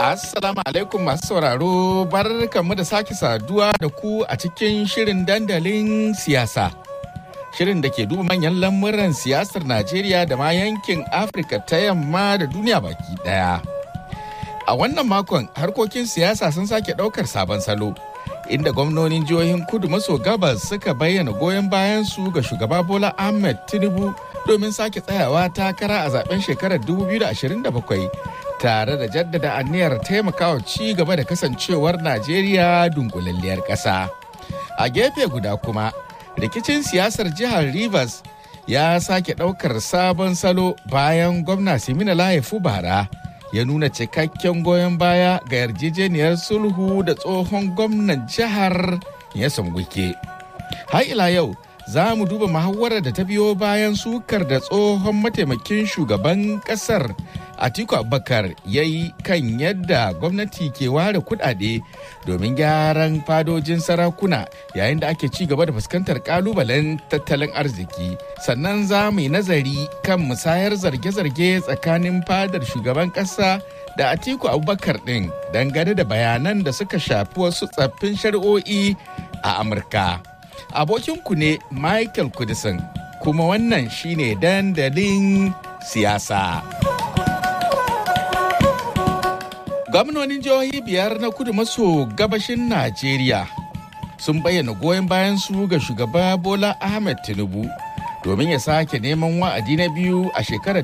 Assalamu alaikum masu sauraro barkanmu da sake saduwa da ku a cikin shirin dandalin siyasa. Shirin da ke duba manyan lamuran siyasar Najeriya da ma yankin Afirka ta yamma da duniya baki daya. A wannan makon harkokin siyasa sun sake ɗaukar sabon salo. Inda gwamnonin jihohin kudu maso gabas suka bayyana goyon bayan su ga shugaba Bola Ahmed Tinubu domin sake tsayawa takara a zaben shekarar 2027 tare da jaddada aniyar taimakawa ci gaba da kasancewar Najeriya dunkulalliyar ƙasa. A gefe guda kuma, rikicin siyasar jihar Rivers ya sake ɗaukar sabon salo bayan gwamna Simina Layefu Bara ya nuna cikakken goyon baya ga yarjejeniyar sulhu da tsohon gwamnan jihar ya wike. Har ila yau, za mu duba muhawarar da ta biyo bayan sukar da tsohon mataimakin shugaban kasar Atiku Abubakar ya yi kan yadda gwamnati ke ware kudade domin gyaran fadojin sarakuna yayin da ake ci gaba da fuskantar kalubalen tattalin arziki. Sannan za mu yi nazari kan musayar zarge-zarge tsakanin fadar shugaban kasa da Atiku Abubakar ɗin dangane da bayanan da suka shafi wasu tsaffin shari'o'i a Amurka. Abokinku ne Michael Kudisin kuma wannan shine dandalin siyasa. Gwamnonin jihohi biyar na kudu maso gabashin Najeriya sun bayyana goyon bayan su ga shugaba Bola Ahmed Tinubu domin ya sake neman wa'adi na biyu a shekarar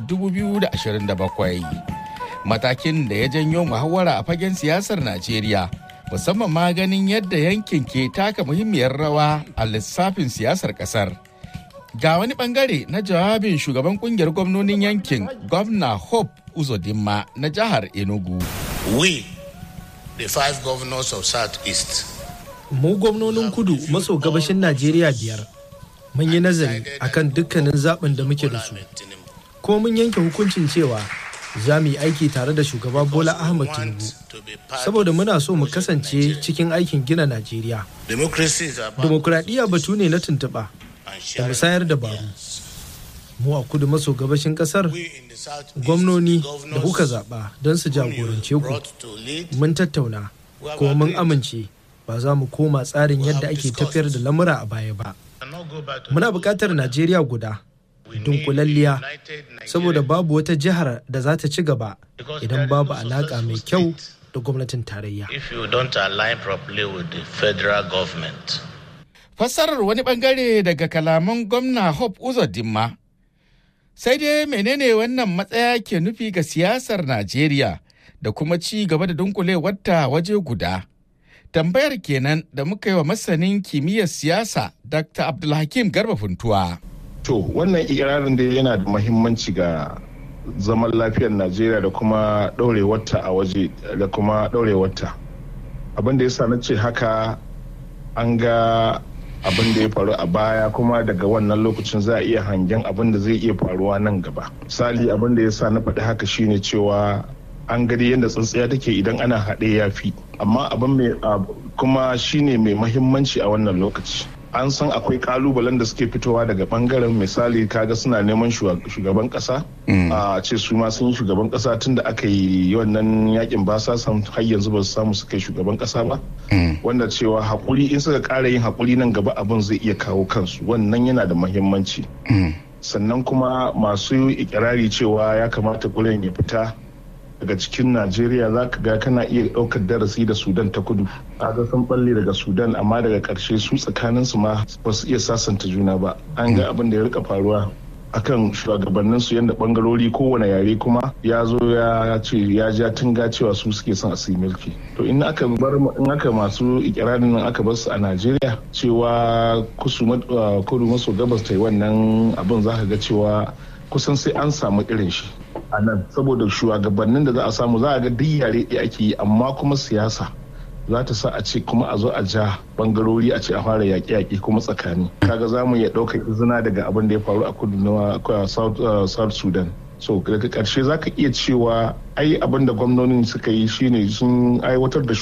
2027. Matakin da ya janyo muhawara a fagen siyasar Najeriya musamman ma ganin yadda yankin ke taka muhimmiyar rawa a lissafin siyasar kasar. Ga wani bangare na jawabin shugaban kungiyar gwamnonin yankin gwamna Hope Uzodinma na jihar Enugu. we, the five governors of Southeast, Mu gwamnonin kudu maso gabashin Najeriya biyar mun yi nazari akan dukkanin zaɓin da muke da su. Ko mun yanke hukuncin cewa za mu yi aiki tare da shugaba Bola Ahmed Tinubu. Saboda muna so mu kasance cikin aikin gina Najeriya. democracy is about Dimokuraɗiyya batu ne na tuntuɓa da musayar dabaru. Mu a kudu maso gabashin ƙasar we in the Southeast, gwamnoni the da kuka governors zaɓa don su whom you jagorance ku. brought to lead, mun tattauna kuma mun amince ba za mu koma tsarin yadda ake tafiyar da lamura a baya ba cannot go back to muna buƙatar najeriya guda dunkulalliya saboda babu wata jihar da za ta ci gaba idan babu alaƙa mai kyau da gwamnatin tarayya if you don't align properly with the federal government. Fassarar wani bangare daga kalaman gwamna Hope Uzodinma. Sai dai menene wannan matsaya ke nufi ga siyasar Najeriya da kuma ci gaba da dunkulewarta waje guda. Tambayar kenan da muka yi wa masanin kimiyyar siyasa Dr. Abdulhakim Garba Funtuwa. To wannan ikirarin da yana da mahimmanci ga zaman lafiyar Najeriya da kuma ɗaurewarta a waje da kuma ɗaurewarta. Abin da ya sa na ce haka an ga abin da ya faru a baya kuma daga wannan lokacin za a iya hangen abin da zai iya faruwa nan gaba. Misali abin da ya sa na faɗi haka shine cewa an gani yadda tsintsiya take idan ana haɗe ya fi amma abin mai kuma shine mai mahimmanci a wannan lokaci an san akwai kalubalen da suke fitowa daga bangaren misali kaga suna neman shugaban kasa a ce su ma sun yi shugaban kasa tun da aka yi wannan yakin ba sa san har yanzu ba su samu suka yi shugaban kasa ba wanda cewa hakuri in suka kara yin hakuri nan gaba abin zai iya kawo kansu wannan yana da mahimmanci sannan kuma masu ikirari cewa ya kamata kulen ya fita daga cikin najeriya za ka ga kana iya ɗaukar darasi da sudan ta kudu kaga sun balle daga sudan amma daga ƙarshe su tsakanin su ma ba su iya sasanta juna ba an ga abin da ya rika faruwa akan shugabannin su yadda bangarori kowane yare kuma ya zo ya ce ya ja tunga cewa su suke son a su mulki to in aka bar in aka masu ikirarin nan aka bar su a najeriya cewa kudu maso gabas ta yi wannan abin za ka ga cewa kusan sai an samu irin shi a nan saboda shugabannin da za a samu za a ga duk yare ɗaya ake yi amma kuma siyasa za ta sa a ce kuma a zo a ja bangarori a ce a fara yaƙe-yaƙe kuma tsakani kaga za mu iya ɗaukar izina daga abin da ya faru a kudu na south sudan so daga ƙarshe za ka iya cewa ai abin da gwamnonin suka yi shine sun aiwatar da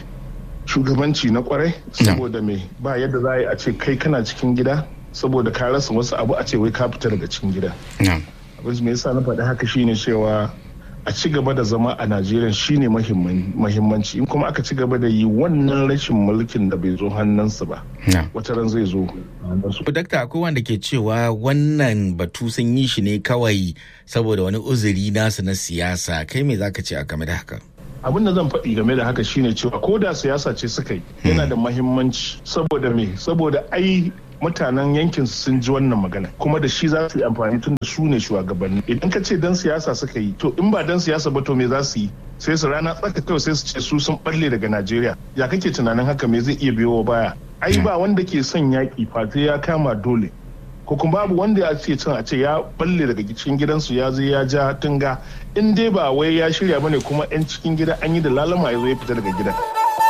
shugabanci na kwarai saboda me ba yadda za a yi a ce kai kana cikin gida saboda ka rasa wasu abu a ce wai ka fita daga cikin gida abin me yasa na faɗi haka shine cewa a ci gaba da zama a najeriya shine mahimmanci in kuma aka ci gaba da yi wannan rashin mulkin da bai zo hannunsu ba wata ran zai zo dakta akwai wanda ke cewa wannan batu sun yi shi ne kawai saboda wani uzuri nasu na siyasa kai me zaka ce a game da haka abin da zan faɗi game da haka shine cewa ko da siyasa ce suka yi yana da mahimmanci saboda me saboda ai mutanen yankin sun ji wannan magana kuma da shi za su yi amfani tun da su ne shugabanni idan ka ce dan siyasa suka yi to in ba dan siyasa ba to me za su yi sai su rana tsaka kawai sai su ce su sun balle daga najeriya ya kake tunanin haka me zai iya biyo baya ai ba wanda ke son yaƙi fate ya kama dole ko kuma babu wanda ya ce cin a ce ya balle daga cikin gidansu ya zo ya ja tunga in dai ba wai ya shirya bane kuma 'yan cikin gida an yi da lalama ya zo ya fita daga gidan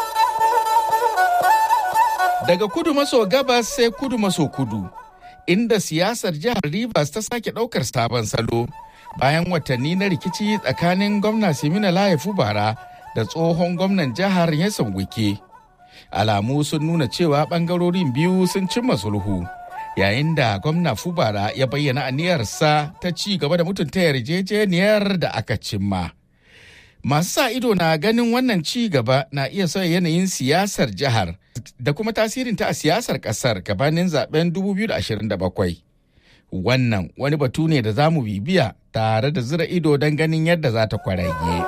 daga kudu maso gabas sai kudu maso kudu inda siyasar jihar Rivers ta sake ɗaukar sabon salo bayan watanni na rikici tsakanin gwamna Simina Layefu Bara da tsohon gwamnan jihar Yasan Wike. Alamu sun nuna cewa ɓangarorin biyu sun cimma sulhu yayin da gwamna Fubara ya bayyana aniyarsa ta ci gaba da mutunta yarjejeniyar da aka cimma. Masu sa ido na ganin wannan ci gaba na iya sauya yanayin siyasar jihar da kuma tasirinta a siyasar kasar gabanin zaben 2027. Wannan wani batu ne da za mu bibiya tare da zira ido don ganin yadda za ta kwarage.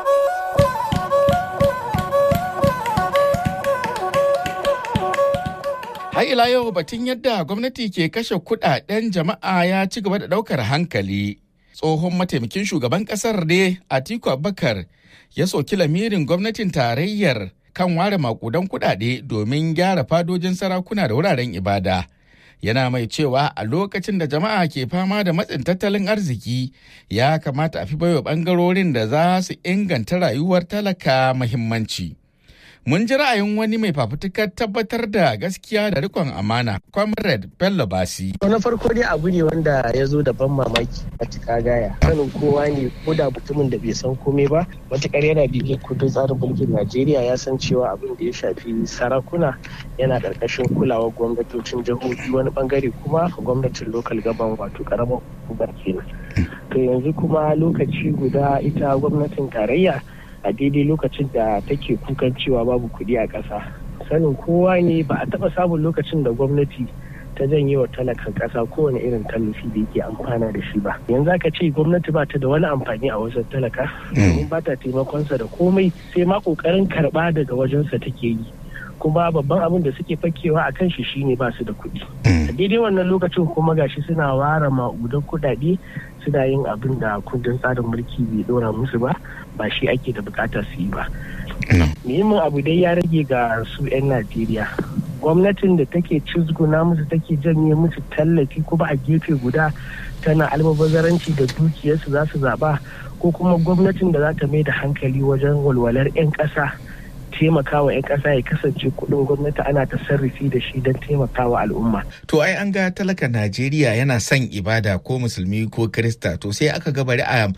Har ila yau batun yadda gwamnati ke kashe kudaden jama'a ya ci gaba da daukar hankali. Tsohon mataimakin shugaban kasar ne Atiku Abubakar ya soki lamirin gwamnatin tarayyar kan ware makudan kudade domin gyara fadojin sarakuna da wuraren ibada. Yana mai cewa a lokacin da jama'a ke fama da matsin tattalin arziki ya kamata a fi baiwa bangarorin da za su inganta rayuwar talaka muhimmanci. Mun ji ra'ayin wani mai fafutukar tabbatar da gaskiya da rikon amana, Comrade Bello Basi. Na farko dai abu ne wanda ya zo da ban mamaki matuƙa gaya. Sanin kowa ne ko da mutumin da bai san komai ba, matuƙar yana bibiyar kundin tsarin mulkin Najeriya ya san cewa abin da ya shafi sarakuna yana ƙarƙashin kulawar gwamnatocin jihohi wani bangare kuma gwamnatin lokal gaban wato ƙaramar hukumar kenan. To yanzu kuma lokaci guda ita gwamnatin tarayya a daidai lokacin da take kukan cewa babu kuɗi a ƙasa sanin kowa ne ba a taɓa samun lokacin da gwamnati ta janye wa talakan ƙasa kowane irin tallafi da yake amfana da shi ba yanzu aka ce gwamnati ba ta da wani amfani a wajen talaka domin ba ta taimakonsa da komai sai ma ƙoƙarin karɓa daga wajensa take yi kuma babban abin da suke fakewa a kan shi shine ba su da kuɗi a daidai wannan lokacin kuma gashi suna ware ma'udan kuɗaɗe suna yin abin da kundin tsarin mulki bai ɗora musu ba ba shi ake da bukata su yi ba muhimmin abu dai ya rage ga su 'yan najeriya gwamnatin da take cizguna musu take janye musu tallafi kuma a gefe guda tana almabazaranci da dukiyarsu za su zaɓa ko kuma gwamnatin da za ta mai da hankali wajen walwalar 'yan ƙasa taimakawa 'yan ƙasa ya kasance kuɗin gwamnati ana ta sarrafi da shi don taimakawa al'umma. To ai an ga talaka Najeriya yana son ibada ko musulmi ko Kirista to sai aka ga bari a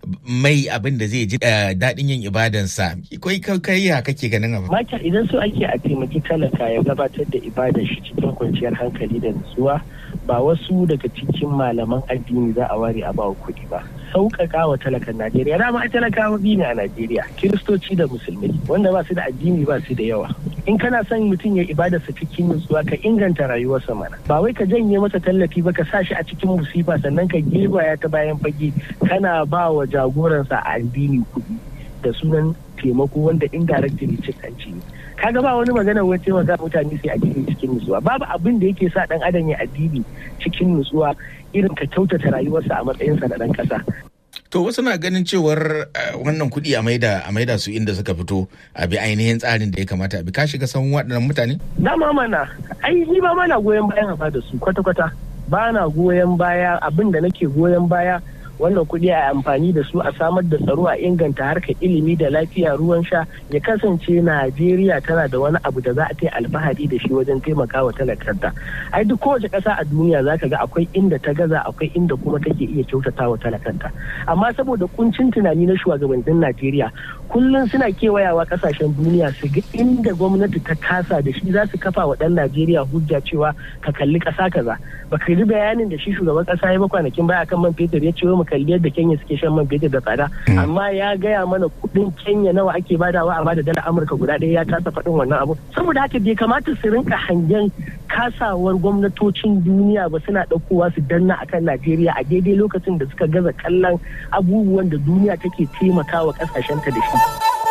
mai abin da zai ji daɗin yin ibadansa. Kai kai ya kake ganin abu? Makar idan so ake a taimaki talaka ya gabatar da ibadar shi cikin kwanciyar hankali da nutsuwa ba wasu daga cikin malaman addini za a ware a bawa kuɗi ba. Sauƙaƙa wa talakan Najeriya dama ai talakawa biyu ne a Najeriya Kiristoci da Musulmi wanda ba su da addini ba su da yawa. In kana son mutum ya ibadarsa cikin nutsuwa ka inganta rayuwarsa mana. Ba wai ka janye masa tallafi ba ka sa shi a cikin musifa sannan ka ya ta bayan fage kana ba wa jagoransa a addini kuɗi da sunan taimako wanda indirectly cin hanci ne. kaga ba wani magana wai taimaka mutane sai addini cikin nutsuwa babu abin da yake sa dan adam ya addini cikin nutsuwa irin ka kyautata rayuwarsa a matsayinsa na dan kasa To wasu na ganin cewar wannan kuɗi a maida a maida su inda suka fito a bi ainihin tsarin da ya kamata a bi ka shiga sahun waɗannan mutane? Na mana ai ni ba mana goyon bayan a da su kwata-kwata ba na goyon baya abin da nake goyon baya wannan kuɗi a amfani da su a samar da tsaro a inganta harkar ilimi da lafiya ruwan sha ya kasance najeriya tana da wani abu da za a ta alfahari da shi wajen taimakawa talakarta ai duk kowace ƙasa a duniya za ka ga akwai inda ta gaza akwai inda kuma take iya kyautata wa talakanta amma saboda kuncin tunani na shugabannin najeriya kullum suna kewayawa ƙasashen duniya su ga inda gwamnati ta kasa da shi za su kafa wa ɗan najeriya hujja cewa ka kalli ƙasa kaza baka ji bayanin da shi shugaban ƙasa ya ba kwanakin baya kan man fetur ya ce mu kalli yadda Kenya suke shan man fetur da tsada amma ya gaya mana kuɗin Kenya nawa ake badawa a bada dala Amurka guda ɗaya ya kasa faɗin wannan abu saboda haka bai kamata su rinka hangen kasawar gwamnatocin duniya ba suna ɗaukowa su danna akan Najeriya a daidai lokacin da suka gaza kallon abubuwan da duniya take taimakawa ƙasashenta da shi.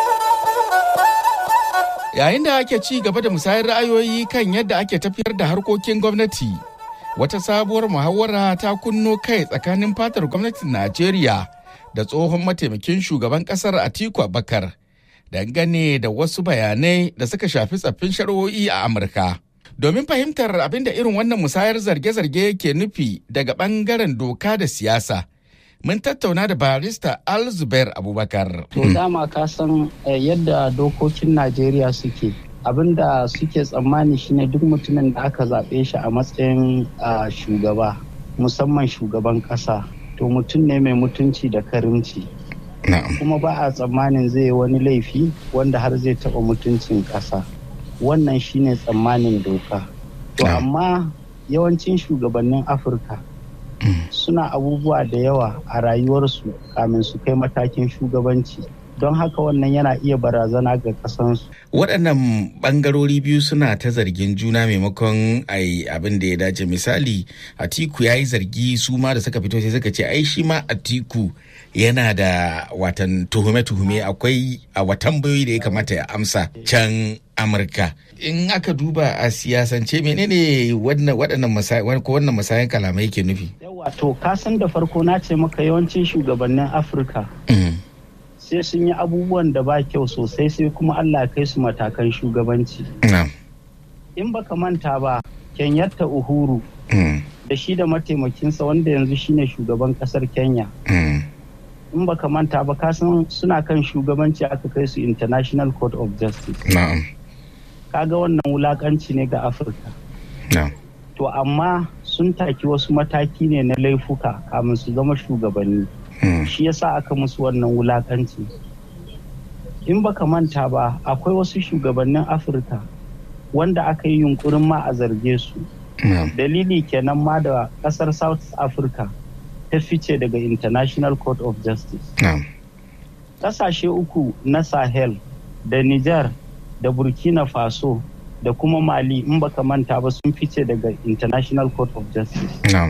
Yayin da ake ci gaba da musayar ra'ayoyi kan yadda ake tafiyar da harkokin gwamnati, wata sabuwar muhawara ta kunno kai tsakanin fatar gwamnatin Najeriya da tsohon mataimakin shugaban kasar Atiku Abubakar dangane da wasu bayanai da suka shafi tsaffin shari'o'i a Amurka. Domin fahimtar abin da irin wannan musayar zarge-zarge ke nufi daga bangaren doka da siyasa. mun tattauna da barista alzubair abubakar to dama ka san yadda dokokin najeriya suke abinda suke tsammani shine duk mutumin da aka zaɓe shi a matsayin shugaba musamman shugaban ƙasa to mutum ne mai mutunci da karimci kuma ba a tsammanin zai wani laifi wanda har zai taɓa mutuncin ƙasa wannan shine tsammanin doka to amma yawancin shugabannin afirka suna abubuwa da yawa a rayuwarsu kamin su kai matakin shugabanci don haka wannan yana iya barazana ga kasansu. waɗannan ɓangarori biyu suna ta zargin juna maimakon ai abin da ya dace misali atiku ya yi zargi su ma da suka fito sai suka ce ai shi ma atiku yana da watan tuhume-tuhume akwai a watan bayoyi da ya kamata ya amsa can amurka in aka duba a siyasance menene waɗannan masayan kalamai ke nufi yawa to kasan da farko na ce maka yawancin shugabannin afirka sai sun yi abubuwan da ba kyau sosai sai kuma allah kai su matakan shugabanci in baka manta ba kenyatta uhuru da shi da mataimakinsa wanda yanzu shine shugaban kasar kenya in baka manta ba kasan suna kan shugabanci aka kai su international court of justice kaga wannan wulakanci ne ga afirka to amma sun taki wasu mataki ne na laifuka kamin su zama shugabanni shi yasa aka musu wannan wulakanci in baka manta ba akwai wasu shugabannin afirka wanda aka yi yunkurin ma a zarge su dalili kenan ma da kasar south africa ta fice daga international court of justice kasashe uku na sahel da niger da burkina faso da kuma mali in baka manta ba sun fice daga international court of justice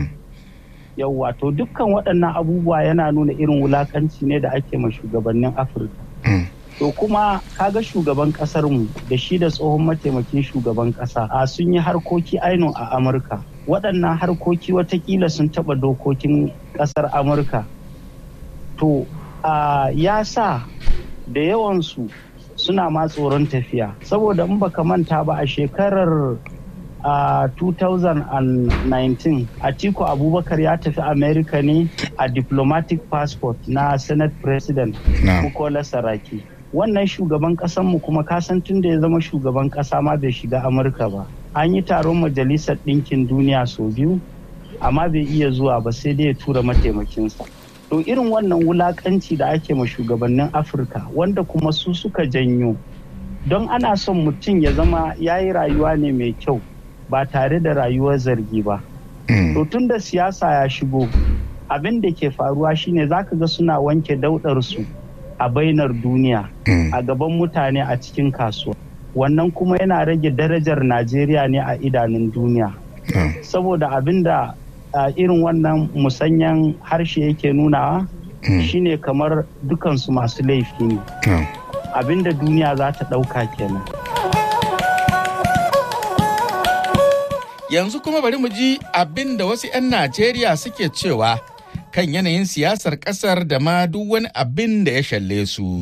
yauwa to dukkan waɗannan abubuwa yana nuna irin wulakanci ne da ake ma shugabannin afirka to kuma kaga shugaban mu da shi da tsohon mataimakin shugaban ƙasa a sun yi harkoki ainihin a amurka waɗannan harkoki watakila sun taɓa dokokin ƙasar amurka to ya sa da yawansu suna ma tsoron tafiya saboda in baka manta ba a shekarar a 2019 atiku abubakar ya tafi america ne a diplomatic passport na senate president bukola saraki wannan shugaban kasanmu kuma kasan tun da ya zama shugaban kasa ma bai shiga amurka ba an yi taron majalisar ɗinkin duniya sau biyu amma bai iya zuwa ba sai dai ya tura mataimakinsa to irin wannan wulakanci da ake ma shugabannin afirka wanda kuma su suka janyo don ana son mutum ya zama ya yi rayuwa ne mai kyau ba tare da rayuwar zargi ba to tun da siyasa ya shigo abin da ke faruwa shine zaka ga suna wanke daudarsu a bainar duniya a gaban mutane a cikin kasuwa wannan kuma yana rage darajar najeriya ne a idanun duniya saboda abin da irin wannan musanyan harshe yake nunawa shine kamar dukansu masu laifi ne abinda duniya za ta ɗauka kenan yanzu kuma bari mu ji abin da wasu 'yan najeriya suke cewa kan yanayin siyasar kasar da ma duk wani abin da ya shalle su.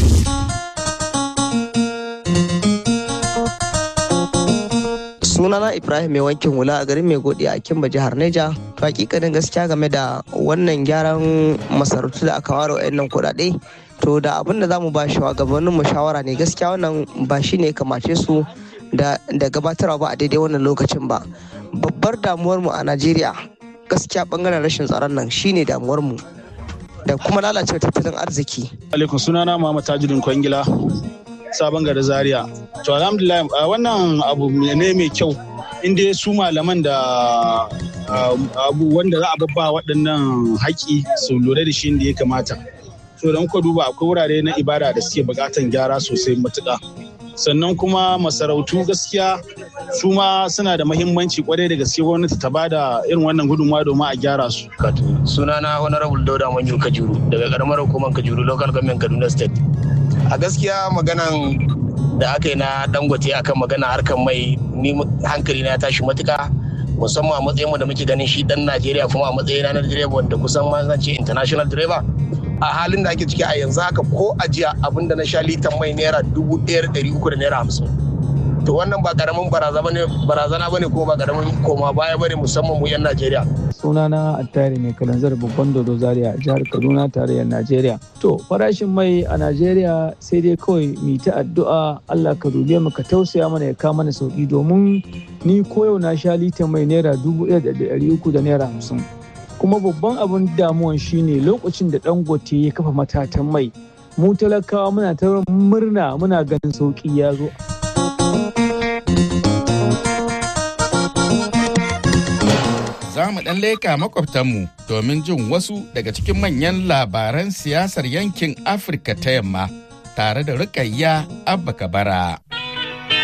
sunana ibrahim mai wankin hula a garin mai godi a kimba jihar neja to hakikanin gaskiya game da wannan gyaran masarautu da aka ware wa'annan kuɗaɗe to da abin da zamu ba shugabannin mu shawara ne gaskiya wannan ba shi ne kamace su da gabatarwa ba a daidai wannan lokacin ba babbar damuwar mu a najeriya gaskiya bangaren rashin tsaron nan shine damuwar mu da kuma lalacewa tattalin arziki alaikum sunana muhammad tajirin kwangila sabon gari zaria to alhamdulillah wannan abu ne mai kyau inda su malaman da abu wanda za a babba waɗannan haƙi su lura da shi da ya kamata so don ku duba akwai wurare na ibada da suke buƙatan gyara sosai matuƙa sannan kuma masarautu gaskiya su ma suna da mahimmanci kwarai da gaske gwamnati ta bada irin wannan gudunmawa domin a gyara su. sunana honorable dauda manyu kajuru daga karamar hukumar kajuru local government kaduna state a gaskiya maganan da aka yi na dangote akan magana harkar mai ni hankali na tashi matuka musamman a matsayin da muke ganin shi dan najeriya kuma a matsayin na direba wanda kusan ma zan ce international driver a halin da ake ciki a yanzu haka ko a jiya abinda na sha litan mai naira dubu ɗaya ɗari uku da naira hamsin to wannan ba karamin barazana bane kuma ba karamin koma baya bane musamman mu yan najeriya sunana attari mai kalanzar babban dodo zaria jihar kaduna tarayyar najeriya to farashin mai a najeriya sai dai kawai mu ta addu'a allah ka dube mu ka tausaya mana ya kama mana sauki domin ni koyau na sha litan mai naira dubu ɗaya da ɗari uku da naira hamsin kuma babban abin damuwan shine lokacin da dangote ya kafa matatan mai mu talakawa muna ta murna muna ganin sauki ya zo za mu ɗan leka makwabtanmu domin jin wasu daga cikin manyan labaran siyasar yankin afirka ta yamma tare da rukayya abba kabara